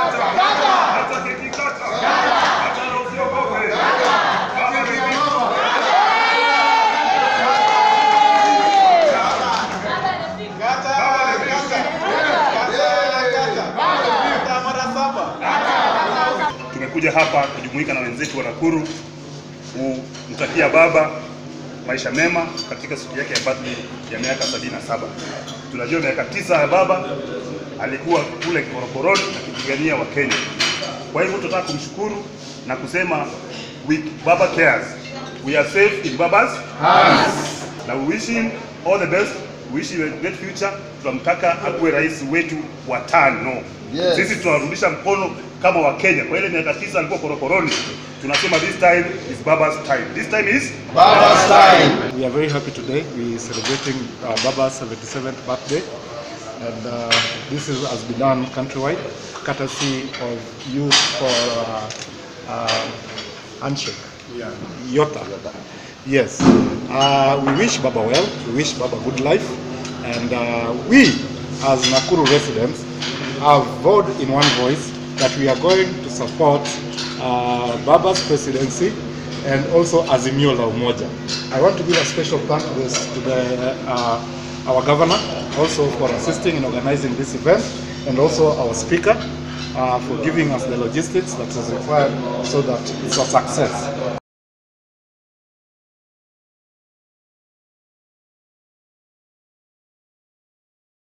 Hata keki kata. Hata na usiogope. Baba amefika. Baba amefika. Tumekuja hapa kujumuika na wenzetu wa Nakuru kumtakia baba maisha mema katika siku yake ya birthday ya miaka 77. Tunajua miaka tisa ya baba alikuwa kule korokoroni akipigania Wakenya. Kwa hivyo tunataka kumshukuru na kusema we, Baba cares. We are safe in Baba's hands. Na we wish him all the best. We wish him a great future. Tunamtaka akuwe rais wetu wa tano. Yes. Sisi tunarudisha mkono kama Wakenya. Kwa ile miaka tisa alikuwa korokoroni, tunasema this time is Baba's time. This time is Baba's time. We are very happy today. We are celebrating uh, Baba's 77th birthday, and uh, this is, has been done countrywide, courtesy of Youth for uh, uh, Handshake. Yota. Yes. Uh, we wish Baba well. We wish Baba good life, and uh, we, as Nakuru residents, have vowed in one voice that we are going to support uh, Baba's presidency and also Azimio la Umoja. I want to give a special thank to, this, to the, uh, our governor also for assisting in organizing this event and also our speaker uh, for giving us the logistics that is required so that it's a success.